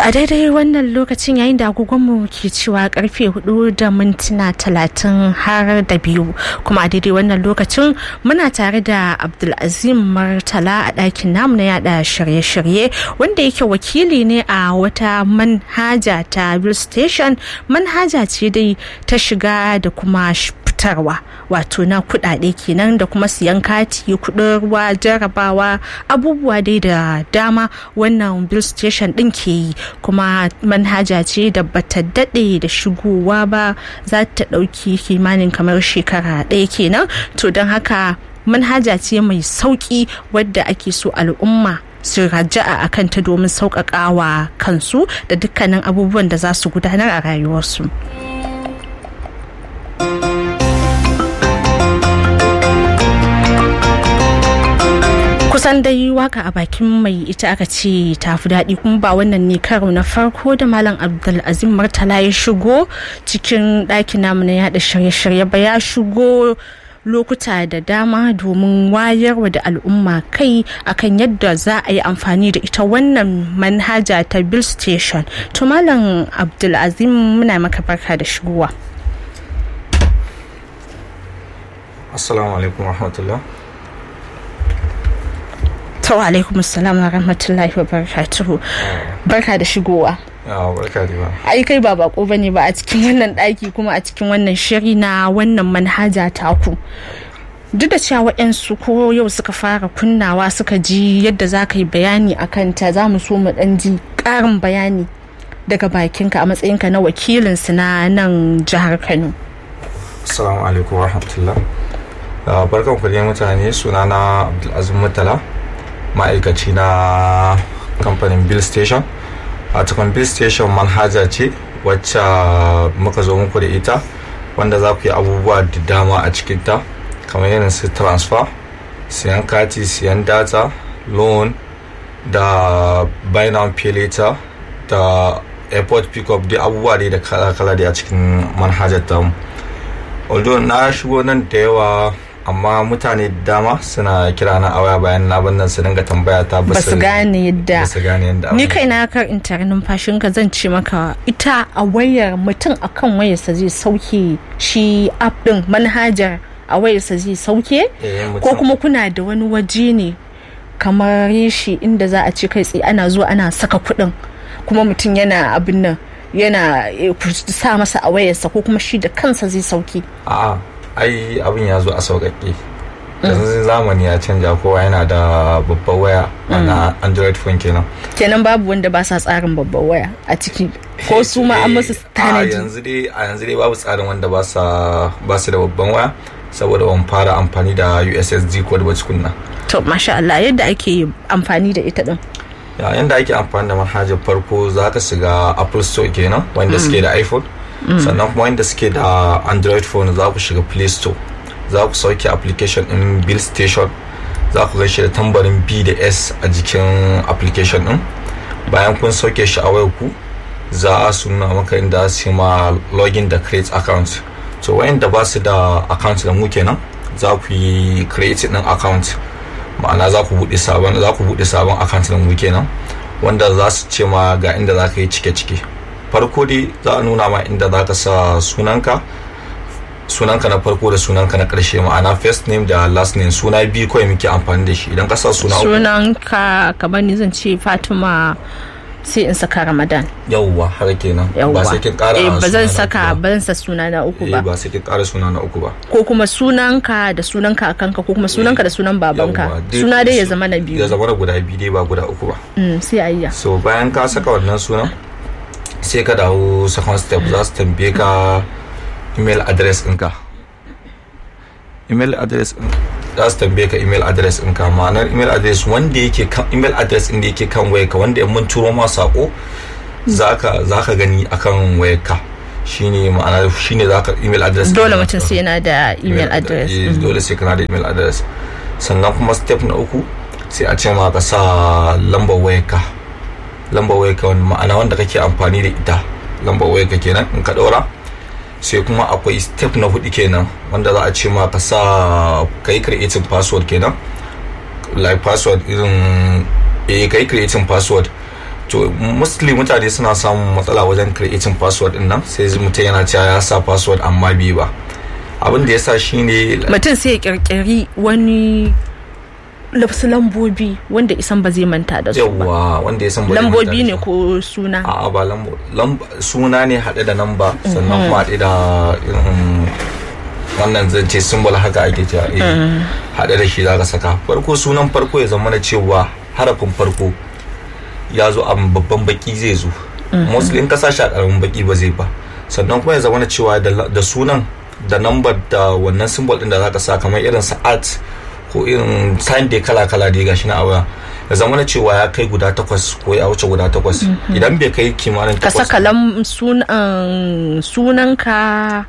a daidai wannan lokacin yayin da agogonmu ke cewa karfe hudu da mintuna talatin har da biyu kuma a daidai wannan lokacin muna tare da abdulazim martala a ɗakin namu na yada shirye-shirye wanda yake wakili ne a wata manhaja ta bill station manhaja ce dai ta shiga da kuma fitarwa wato na kudade kenan da kuma siyan kati kudin ruwa jarabawa abubuwa dai da dama wannan bill station din ke yi kuma manhaja ce da bata dade da shigowa ba za ta dauki kimanin kamar shekara ɗaya kenan to don haka manhaja ce mai sauki wadda ake so al'umma su raja'a a kanta domin sauƙaƙawa kansu da dukkanin abubuwan da za su gudanar a rayuwarsu. kusan dai waka a bakin mai ita aka ce ta fi daɗi kuma ba wannan ne karo na farko da malam abdulazim martala ya shigo cikin ɗakin namu na yada shirye-shirye ba ya shigo lokuta da dama domin wayarwa da al'umma kai akan yadda za a yi amfani da ita wannan manhaja ta bill station to malam abdulazim muna maka barka da shigowa assalamu alaikum warahmatullah to alaikum assalam wa rahmatullahi wa barakatuhu barka da shigowa barka da ba ai kai ba bako bane ba a cikin wannan daki kuma a cikin wannan shiri na wannan manhaja taku duk da cewa waɗansu ko yau suka fara kunnawa suka ji yadda za ka yi bayani a kanta za mu so mu ɗan ji ƙarin bayani daga bakinka a matsayinka na wakilinsu na nan jihar kano assalamu alaikum warahmatullah barkan ku dai mutane sunana abdulazim mutala ma'aikaci na kamfanin bill station a cikin bill station manhaja ce wacce muka zo muku da ita wanda za ku yi abubuwa da dama a cikinta kamar irin su transfer siyan kati siyan data loan da buy now pay later da airport pickup dai abubuwa dai da kala-kala dai a cikin manhajar tamu although na shigo nan da yawa amma mutane dama suna kira na a waya bayan na nan su dinga tambaya ta ba su gane yadda su gane yadda ni kai na kar in tare numfashin ka zan ce maka ita a wayar mutum akan wayarsa zai sauke shi app din manhajar a wayarsa zai sauke ko kuma kuna da wani waje ne kamar shi inda za a ce kai tsaye ana zuwa ana saka kuɗin kuma mutum yana abin nan yana sa masa a wayarsa ko kuma shi da kansa zai sauke a'a ai abin ya zo a sauƙaƙe yanzu zamani ya canja kowa yana da babbar waya na android phone kenan kenan babu wanda ba sa tsarin babbar waya a ciki ko su ma an musu tanadi a yanzu dai a yanzu dai babu tsarin wanda ba sa ba su da babban waya saboda ban fara amfani da ussd code ba kunna to masha Allah yadda ake amfani da ita din yadda ake amfani da manhajar farko za ka shiga apple store kenan wanda suke da iphone sannan kuma wanda suke da android phone za ku shiga play store za ku sauke application din bill station za ku gaishe da tambarin b da s a jikin application din bayan kun sauke shi a wayar ku za a suna maka inda su ma login da create account so wayanda ba su da account da mu kenan za ku yi create din account ma'ana za ku buɗe sabon za ku buɗe sabon account da mu kenan wanda za su ce ma ga inda za ka yi cike-cike farko dai za a nuna ma inda za ka sa sunanka sunanka na farko da sunanka na karshe ma'ana first name da last name suna biyu kawai muke amfani da shi idan ka sa suna sunanka kamar ni zan ce fatima sai in saka ramadan yauwa har kenan ba sai kin kara eh ba zan saka ba zan sa suna na uku ba ba sai kin kara suna na uku ba ko kuma sunanka da sunan kakanka ko kuma sunanka da sunan babanka suna dai ya zama na biyu ya zama na guda biyu dai ba guda uku ba sai ayya so bayan ka saka wannan sunan sai ka dawo second step za su tambaye ka email address ɗinka email address za su tambaye ka email address ɗinka ma'anar email address wanda yake kan email address ɗin da yake kan wayarka wanda in mun turo ma sako zaka zaka gani akan wayarka shine ma'ana shine zaka email address dole mutum sai yana da email address dole sai kana da email address sannan kuma step na uku sai a ce ma ka sa lambar wayarka lambar wayarka wani ma'ana wanda kake amfani da ita lambar wayarka kenan in ka ɗora sai kuma akwai step na hudu kenan wanda za a ce ma ka sa ka yi creating password kenan like password irin eh ka yi creating password to mostly mutane suna samun matsala wajen creating password din nan sai mutum yana cewa ya sa password amma bai ba abin da ya sa shine mutum sai ya kirkiri wani wasu lambobi wanda isan ba zai manta da su ba yawa wanda ya san ba zai lambobi manta da ne su. ko suna a'a ba lambo lamba suna ne haɗe da namba sannan kuma haɗe da irin wannan zan ce symbol haka ake cewa eh haɗe da shi zaka saka farko sunan farko ya zama na cewa harafin farko ya zo a babban baki zai zo mostly in ka sa shi a ƙaramin baki ba zai ba sannan kuma ya zama na cewa da la- da sunan da number da wannan symbol din da zaka sa kamar irin sa art ko irin sign dai kala kala dai gashi na a waya ya zama na cewa ya kai guda takwas ko ya wuce guda takwas idan bai kai kimanin ka takwas saka lam sunan sunanka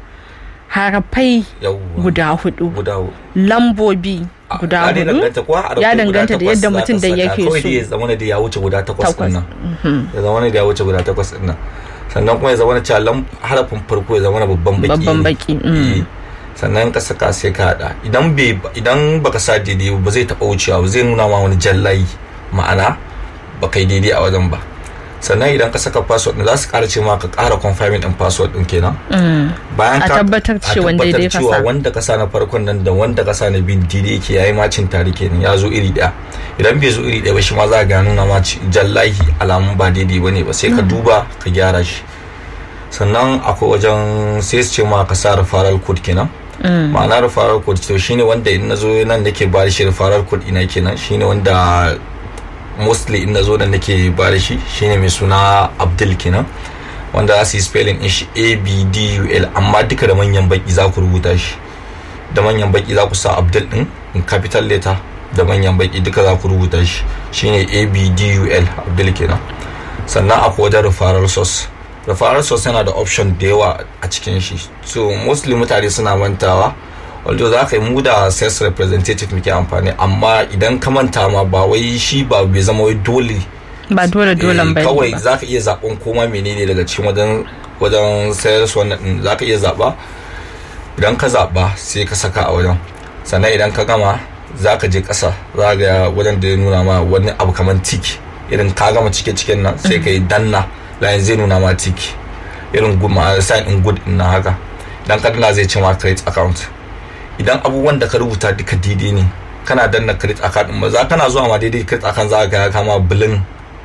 harafai yawwa, guda hudu guda hu- lambobi guda ya dai hudu danganta ko harafai ya guda danganta da takwas yadda zaka mutum da saka. yake kawai so. dai ya zama da ya wuce guda takwas Takwas. din nan ya zama da ya wuce guda takwas din nan sannan kuma ya zama da cewa lam- harafin farko ya zama da babban baki Babban ne. baki, mm. Eh. sannan ka saka sai ka hada idan bai idan baka sa daidai ba zai taba wucewa ba zai nuna ma wani jallayi ma'ana baka yi daidai a wajen ba sannan idan ka saka password din za su kara ce ma ka kara confirming din password din kenan bayan A ka tabbatar a cewa tabbatar daidai ka cewa sa. wanda ka sa na farkon nan da wanda ka sa na bin daidai yake yayi macin tare kenan ya zo iri daya idan bai zo iri daya ba shi ma za ka ga nuna ma ci- jallahi alamun ba daidai bane ba sai ka duba ka gyara shi sannan akwai wajen sai su ce ma ka sa referral code kenan ma'ana referral code to shine wanda in nazo nan nake ba da shi referral code ina kenan shine wanda mostly in nazo nan nake ba da shi shine mai suna Abdul kenan wanda za su yi spelling din shi A B D U L amma duka da manyan baki za ku rubuta shi da manyan baki za ku sa Abdul din in capital letter da manyan baki duka za ku rubuta shi shine A B D U L Abdul kenan sannan akwai wajen referral source referral source yana da option da yawa a cikin shi so mostly mutane suna mantawa although za ka yi mu da sales representative muke amfani amma idan ka manta ma ba wai shi ba bai zama wai dole ba dole dole Eh, ba kawai za ka iya zaɓen koma menene daga cikin wajen wajen sales wannan din za ka iya zaɓa idan ka zaɓa sai ka saka a wajen sannan idan ka gama za ka je ƙasa za ga wajen da ya nuna ma wani abu kamar tik irin ka gama cike ciken nan sai ka yi danna layin zai nuna ma tik irin good ma sign in good din na haka idan ka danna zai ce ma credit account idan abubuwan da ka rubuta duka daidai ne kana danna credit account din ba za kana zuwa ma daidai credit account za ka ga ya kama bilin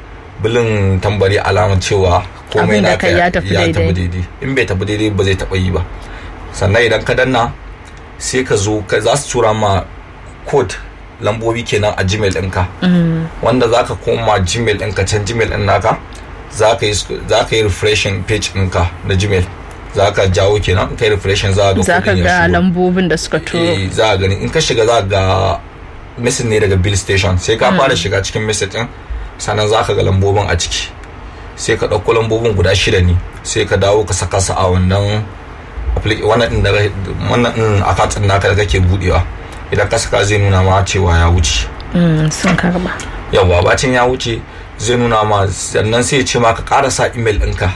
bilin tambari alamar cewa komai Abin da na kai ya tafi daidai. daidai in bai tafi daidai ba zai taba yi ba sannan idan ka danna sai ka zo ka za su tura ma code lambobi kenan a gmail ɗinka wanda za ka koma gmail ɗinka can gmail ɗin naka za ka yi za ka yi refreshing page ɗinka na gmail za ka jawo kenan kai refreshing za ka ga za ka kuɗin ya ga shigo. lambobin da suka turo Eh, za a gani in ka shiga za ga message ne daga bill station sai ka fara shiga cikin message din sannan za ka ga lambobin a ciki sai ka ɗauko lambobin guda shida ne sai ka dawo ka saka su a wannan applic- wannan din da wannan din account din naka da kake budewa idan ka saka zai nuna ma cewa ya wuce Mm, sun karba yawa bacin ya wuce zai nuna ma sannan sai ya ce ma ka ƙara sa email ɗinka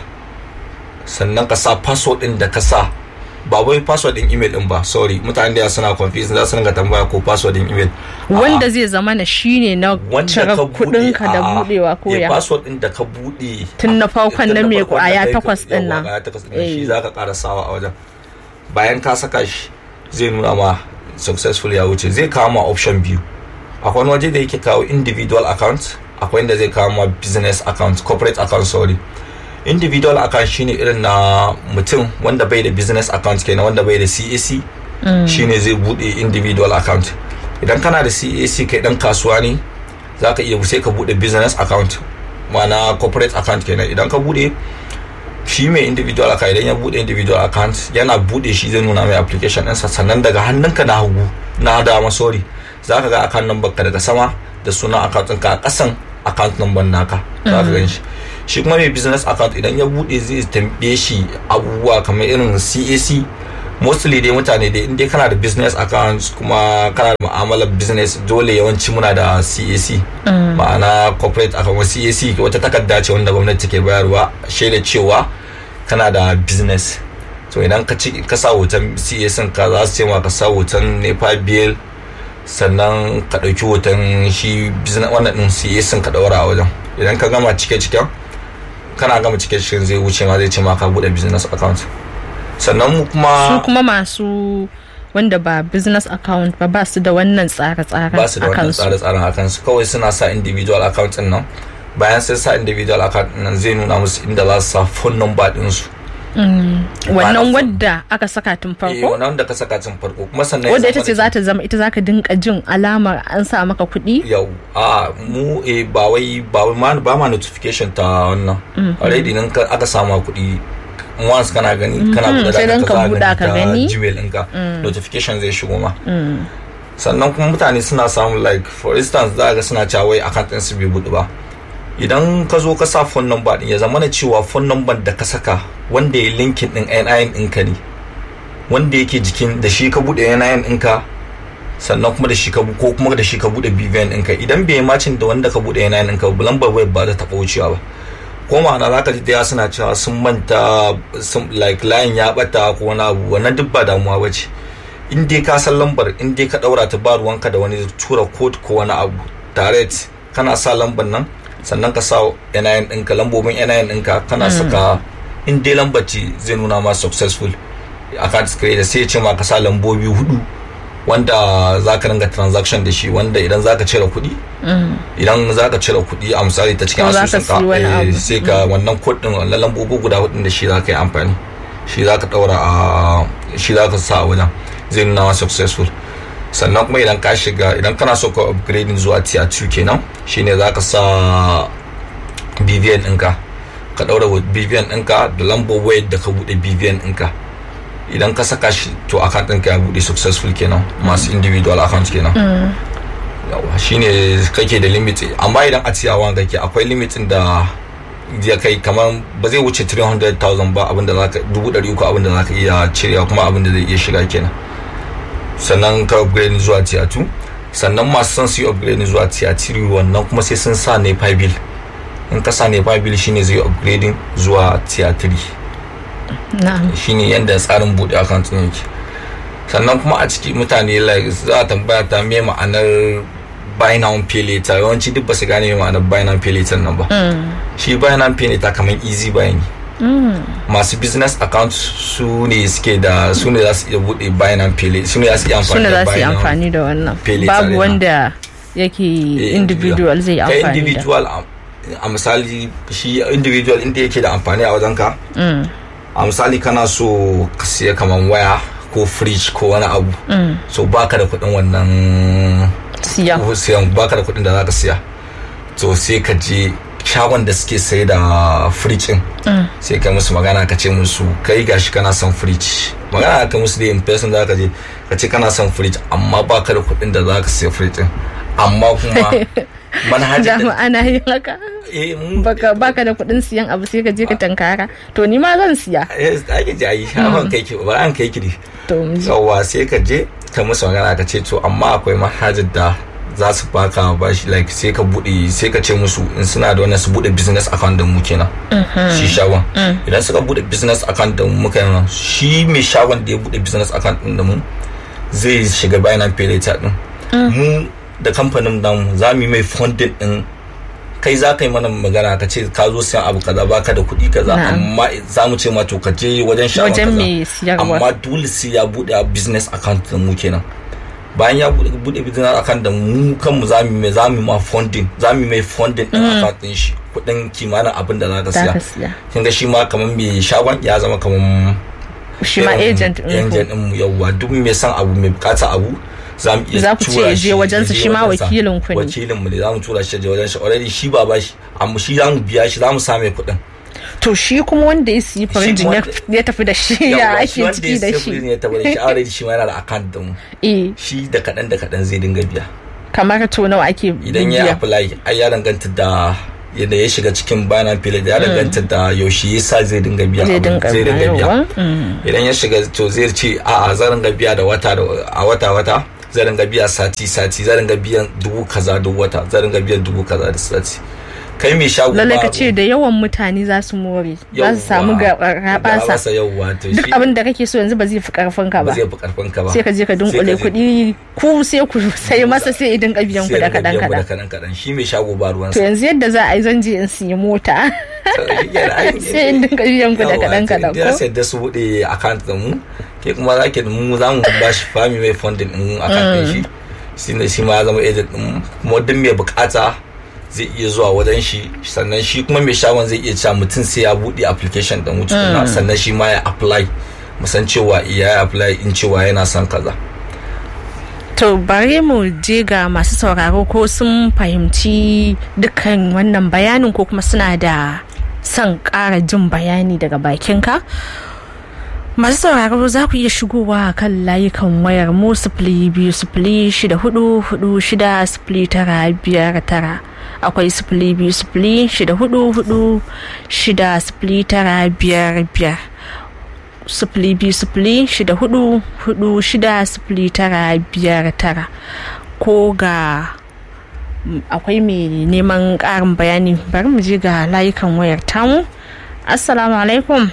sannan ka sa password ɗin da ka sa ba wai password ɗin email ɗin ba sorry mutane da yawa suna confused za su ringa tambaya ko password ɗin email A'a, wanda zai zama na shine na wanda cire ka buɗe, kudinka da a'a, budewa ko eh, ya password ɗin da ka buɗe Tun na farkon tun na mai farkon kwaya da kai- takwas ɗin yawa, nan. kwaya takwas ɗin nan, Eh. shi za ka ƙara sawa a wajen bayan ka saka shi zai nuna ma successful ya wuce zai kawo ma option biyu akwai wani waje da yake kawo individual account akwai inda zai kawo ma business account corporate account sorry individual account shine irin na mutum wanda bai da business account kenan wanda bai da CAC shine zai bude individual account idan kana da CAC kai dan kasuwa ne za ka iya sai ka bude business account ma'ana corporate account kenan idan ka bude shi mai individual account idan ya bude individual account yana bude shi zai nuna mai application ɗinsa sannan daga hannunka na hagu na dama sorry za ka ga account number ka daga sama da sunan account ɗinka a ƙasan account number naka za ka gan shi shi kuma mai business account idan ya bude zai tambaye shi abubuwa kamar irin CAC mostly dai mutane dai in dai kana da business account kuma kana da mu'amalar business dole yawanci muna da CAC ma'ana corporate account CAC wata takarda ce wanda gwamnati ke bayarwa shaida cewa kana da business to idan ka ci ka sa hoton CAC ka za su ce ma ka sa hoton nepa bill sannan ka ɗauki hoton shi business wannan din CAC ka ɗaura a wajen idan ka gama cike ciken kana gama cike ciken zai wuce ma zai ce ma ka bude business account sannan mu su kuma kuma masu wanda ba business account ba ba su da wannan tsare-tsaren ba su da a wannan kansu tsare-tsaren a kansu kawai suna sa individual account din nan bayan sai sa individual account din nan zai nuna musu inda za su sa phone number din su wannan wadda aka saka tun eh farko wannan da ka saka tun farko kuma sannan ya wadda ita zama ce da za ta zama ita za ka dinka jin alamar an sa maka kuɗi yau a mu eh ba wai ba wai ma ba ma notification ta wannan already nan ka aka sama kuɗi once kana gani kana buɗe sai dan da ka ka buɗa ka gani. ta gmail ɗinka notification zai shigo ma sannan kuma mutane suna samun like for instance za ga suna cewa wai account ɗin su bai buɗe ba idan ka zo ka sa phone number din ya zama na cewa phone number da ka saka wanda ya linkin din NIN ɗinka ne wanda yake jikin da shi ka buɗe NIN ɗinka sannan kuma da shi ka bu- ko kuma da shi ka bude BVN ɗinka idan bai macin da wanda ka bude yana ɗinka ba lambar web ba ta taɓa wucewa ba ko ma'ana za ka ji da suna cewa sun manta sun like layin ya bata ko wani abu wannan duk ba damuwa ba ce in dai ka san lambar in dai ka ɗaura ta ba ruwanka da wani tura code ko wani abu direct kana sa lambar nan sannan ka sa NIN ɗinka lambobin NIN ɗinka kana saka in dai lambar ce zai nuna ma successful account creator sai ya ce ma ka sa lambobi hudu wanda za ka ringa transaction da shi wanda idan za ka cire kuɗi idan za ka cire kuɗi a misali ta cikin Ko za ka asusun siyi wani ka abu. eh, sai ka wannan kuɗin wannan lambobi guda hudun da shi za ka yi amfani shi za ka ɗaura a shi za ka sa a wajen zai nuna ma successful sannan kuma idan ka shiga idan kana so ka upgrading zuwa tier 2 kenan shine za ka sa BVN ɗinka ka ɗaura wa BVN ɗinka da lambar wayar da ka buɗe BVN ɗinka idan ka saka shi to account ɗinka ya buɗe successful kenan masu individual account kenan yawa shine kake da limit amma idan a ciyawa kake akwai limitin da ya kai kamar ba zai wuce 300,000 ba abinda za ka dubu ɗari uku abinda za ka iya cirewa kuma abinda zai iya shiga kenan sannan ka upgrade zuwa tier 2 sannan masu son su yi upgrade zuwa tier 3 wannan kuma sai sun sa nepa bill in ka sa nepa bill shine zai upgrading zuwa tier 3 na'am shine yadda tsarin buɗe account ɗin yake sannan kuma a ciki mutane like za a tambaya ta me ma'anar buy now pay later yawanci duk ba su gane me ma'anar buy now pay later nan ba shi buy now pay later kamar easy buy ne masu business account su ne suke da su ne za su iya buɗe buy now pay later su ne za su iya amfani suna da za su buy yi now amfani da wannan pay later babu ne, ha. wanda yake Eh, individual zai yi kai amfani da individual a- a misali shi individual inda yake da amfani a wajen ka a misali kana so ka siya kaman waya ko fridge ko wani abu so baka da kuɗin wannan siyan ko siyan baka da kuɗin da za ka siya to sai ka je shagon da suke sai da fridge din sai ka musu magana ka ce musu kai gashi kana son fridge magana ka musu da in person za ka je ka ce kana son fridge amma baka da kuɗin da za ka siya fridge din amma kuma manhajar dama da ana yin haka eh mun baka baka da kuɗin siyan abu sai ka je ka tankara to ni ma zan siya eh ake ji ayi an kai ki ba an kai ki ne to mu ji. yawa sai ka je ka musu magana ka ce to amma akwai manhajar da za su baka bashi like sai ka bude sai ka ce musu in suna da wannan su bude business account da mu kenan shi shagon idan suka bude business account da mu muka yana shi mai shagon da ya bude business account din da mu zai shiga bayanan pay later din mu da kamfanin namu za mu yi mai funding din kai za ka yi mana magana ka ce ka zo siyan abu kaza baka da kuɗi kaza Na'am. amma za mu ce ma to ka je wajen shagon Wajen kaza mai siyarwa. amma dole sai ya bude a business account da mu kenan bayan ya bude bude business account da mu kanmu za mu mai za mu ma funding za mu mai funding din account din shi kuɗin kimanin abin da za ka za siya ka siya kin ga shi ma kamar mai shagon ya zama kamar shi ma irin agent ɗin ku. agent din mu yawwa duk mai son abu mai bukata abu za mu iya Za ku ce tura ya je shi, wajensa, ya je shi ma wajensa. wakilin ku ne. wakilin mu ne za mu tura shi ya je wajen shi already shi ba bashi amma shi za mu biya shi za mu same kuɗin to shi kuma wanda ya siyi farinjin ya- wanda- ya tafi da shi ya Yawwa, ake wanda ciki ya da siya shi kuɗi ne ya tabbata shi already shi ma yana da account da mu eh shi da kaɗan da kaɗan zai dinga biya kamar to nawa ake idan ya biya apply ai ya danganta da yadda ya shiga cikin bayanan filin ya danganta da yaushe ya sa zai dinga biya zai abu, dinga zai dinga biya bayarwa Mm. idan ya shiga to zai ce a a zan dinga biya da wata da a wata wata zan dinga biya sati sati zan dinga biyan dubu kaza duk wata zan dinga biyan dubu kaza da sati kai mai shago lalle ka ce da yawan mutane za su more za su samu rabasa duk abin da kake so yanzu ba zai fi karfin ka ba zai fi karfin ka ba sai ka je ka dunkule kuɗi ku sai ku sai masa sai idan ka biyan ku da kadan kadan kadan kadan shi mai shago ba ruwan to yanzu yadda za a yi zan je in siya mota sai in dinka biyan ku da kadan kadan ko sai da su bude account din mu ke kuma za ki mu za mu ba shi fami mai funding din account din shi shi ne shi ma ya zama agent din kuma duk mai bukata zai iya zuwa wajen shi sannan shi kuma mai shagon zai iya cewa mutum sai ya buɗe application da mutum sannan shi ma ya apply musan cewa iya ya apply in cewa yana son kaza to bare mu je ga masu sauraro ko sun fahimci dukkan wannan bayanin ko kuma suna da son ƙara jin bayani daga bakinka masu sauraro za ku iya shigowa kan layukan wayar mu sifili biyu sifili shida hudu hudu shida sifili tara biyar tara akwai sifili biyu sifili shida hudu hudu shida sifili tara biyar biyar sifili biyu sifili shida hudu hudu shida sifili tara biyar tara ko ga akwai mai neman ƙarin bayani bari mu je ga layukan wayar tamu assalamu alaikum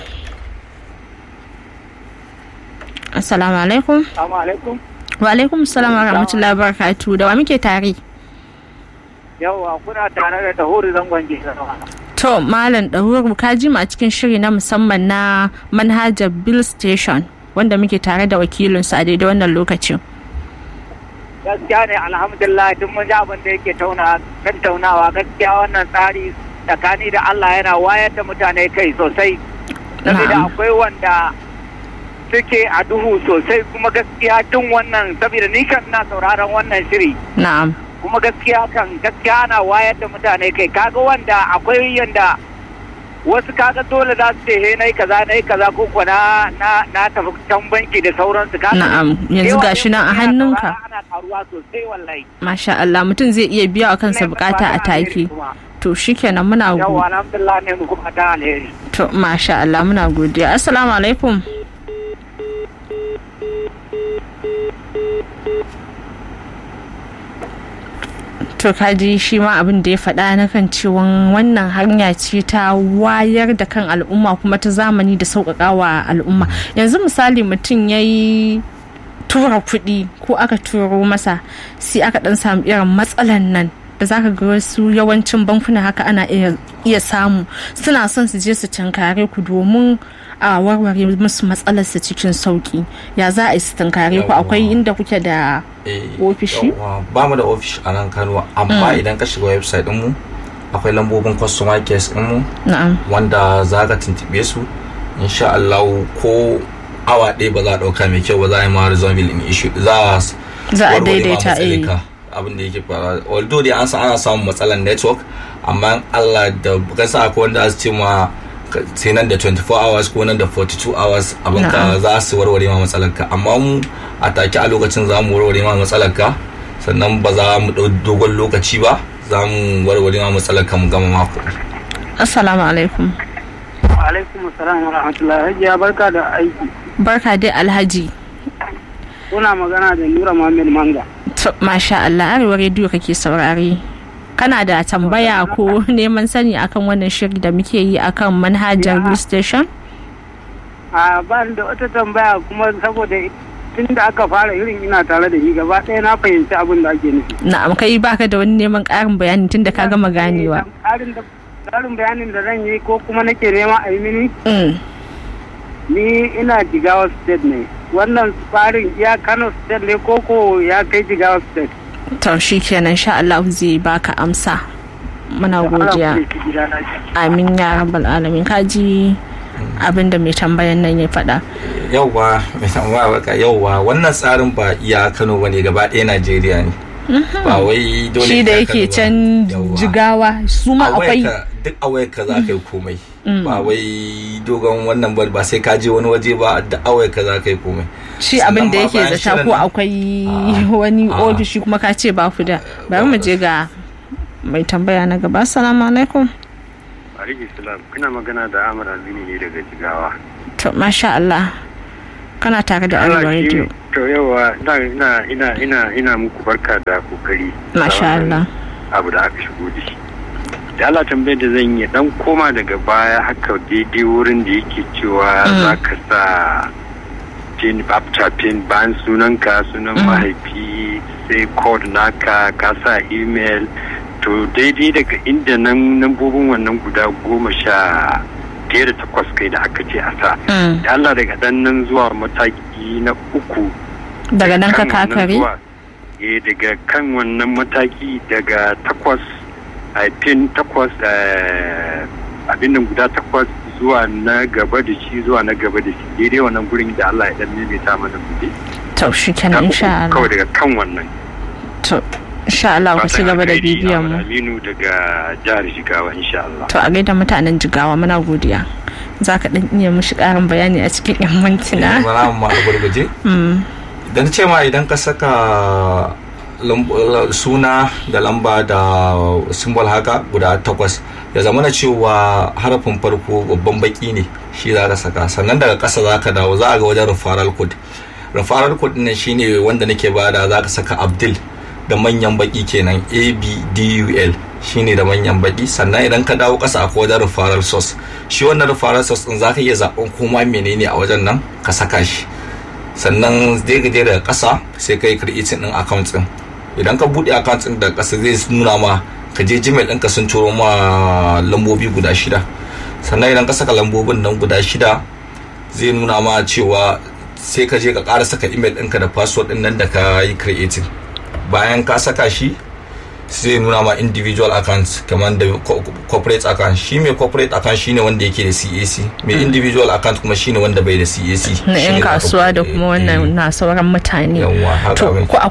assalamu alaikum wa alaikum salam wa rahmatullahi wa barakatuh da wa muke tare yawa kuna tare da tahuri zangon gizawa to malam ɗahuru ka ji mu a cikin shiri na musamman na manhajar bill station wanda muke tare da wakilinsa a daidai wannan lokacin gaskiya ne alhamdulillah duk mun ji abin da yake tattaunawa gaskiya wannan tsari tsakani da allah yana wayar da mutane kai sosai saboda akwai wanda suke a duhu sosai kuma gaskiya tun wannan saboda ni kan na sauraron wannan shiri na'am kuma gaskiya kan gaskiya ana wayar da mutane kai kaga wanda akwai yanda wasu kaga dole za su ce he nayi kaza nayi kaza ko kuwa na na na tafi can banki da sauransu kaga na'am yanzu gashi nan a hannunka ana karuwa sosai wallahi masha Allah mutum zai iya biya wa kansa bukata a take to shikenan muna godiya yawa alhamdulillah ne mu kuma ta alheri to masha Allah muna godiya assalamu alaikum to kaji shi ma abin da ya faɗa na kan cewa wannan hanya ce ta wayar da kan al'umma kuma ta zamani da sauƙaƙa wa al'umma yanzu misali mutum ya yi tura kuɗi ko aka turo masa sai aka ɗan samu irin matsalan nan da zaka ga wasu yawancin bankuna haka ana iya samu suna son su je su tankare ku domin a warware musu matsalarsa cikin sauki ya za a yi su tankare ku akwai inda kuke da ofishi ba mu da ofishi a nan kano amma idan ka shiga website mu akwai lambobin customer care mu wanda za ka tuntube su insha Allah ko awa ɗaya ba za a ɗauka mai kyau ba za a yi ma resolving in issue za a daidaita abin da yake fara although dai an san ana samun matsalar network amma Allah da kasa akwai wanda su ce ma sai nan da 24 hours ko nan da 42 hours abin ka za su warware ma matsalar ka amma mu a take a lokacin za mu warware ma matsalar ka sannan ba za mu dau dogon lokaci ba za mu warware ma matsalar ka mu gama mako assalamu alaikum alaikum assalam wa rahmatullahi hajiya barka da aiki barka dai alhaji kuna magana da nura muhammad manga masha Allah arewa rediyo kake saurare kana da tambaya ko neman sani akan wannan shiri da muke yi akan manhajar blue station a ba da wata tambaya kuma saboda tun da aka fara irin ina tare da shi gaba ɗaya na fahimci abin da ake nufi na'am kai baka da wani neman ƙarin bayani tun da ka gama ganewa ƙarin bayanin da zan yi ko kuma nake nema a yi mini ni ina jigawa state ne wannan tsarin ya kano state ne koko ya kai jigawa state to shi kenan sha Allah zai baka amsa muna godiya amin ya rabbal alamin kaji abin da mai tambayan nan ya faɗa yauwa mai tambaya baka yauwa wannan tsarin ba iya kano bane gaba ɗaya najeriya ne ba wai dole shi da yake can jigawa su ma akwai duk a wayar ka za ka yi komai ba wai dogon wannan ba ba sai ka je wani waje ba da a wayar ka za ka yi komai shi abin da yake zata ko akwai wani ofishi kuma ka ce ba ku da bari mu je ga mai tambaya na gaba assalamu alaikum alaikum salam kana magana da Ahmad Azini ne daga Jigawa to masha Allah kana tare da Arewa Radio to yawa ina ina ina ina muku barka da kokari masha Allah abu da aka shigo da shi da Allah tambayar da zan yi dan koma daga baya haka daidai wurin da yake cewa Mm. za ka sa pin bapta pin bayan sunanka sunan Mm. mahaifi sai code naka ka sa email to daidai daga inda nan nambobin wannan guda goma sha ɗaya da takwas kai da aka ce a sa Mm. da Allah daga dan nan zuwa mataki na uku daga nan ka kan wannan kakare zuwa- eh daga kan wannan mataki daga takwas a pin takwas eh, abin nan guda takwas zuwa na gaba da shi zuwa na gaba da shi daidai wannan gurin da Allah ya dan maimaita mana gobe to shi kenan insha kawai Allah daga kan wannan to insha Allah ku ci Fatan gaba da alkhairi, bibiyan Ahmad mu Aminu daga jihar Jigawa insha Allah to a gaida mutanen jigawa muna godiya za ka ɗan iya mushi ƙarin bayani a cikin yan mintuna bara mu ma a gurguje Mm. idan ce ma idan ka saka lamb- la- suna da lamba da simbol haka guda takwas ya zama na cewa harafin farko babban baki ne shi za ka saka sannan daga ƙasa za ka dawo za a ga wajen referral code referral code nan shine wanda nake bada za ka saka abdul da manyan baki kenan abdul shine da manyan baki sannan idan ka dawo ƙasa akwai wajen referral source shi wannan referral source din za ka iya zaɓen koma menene a wajen nan ka saka shi sannan zai gaje daga ƙasa sai ka yi creating ɗin account ɗin idan ka buɗe account ɗin daga ƙasa zai nuna ma ka je gmail ɗinka sun turo ma lambobi guda shida sannan idan ka saka lambobin nan guda shida zai nuna ma cewa sai ka je ka ƙara saka email ɗinka da password ɗin nan da ka yi creating bayan ka saka shi zai nuna ma individual account kamar da co- corporate account shi mai corporate account shine wanda yake da CAC mai individual account kuma shine wanda bai da CAC na Shine yan za ka kasuwa da buɗe, kuma eh, wannan na sauran mutane yawwa haka to abin ko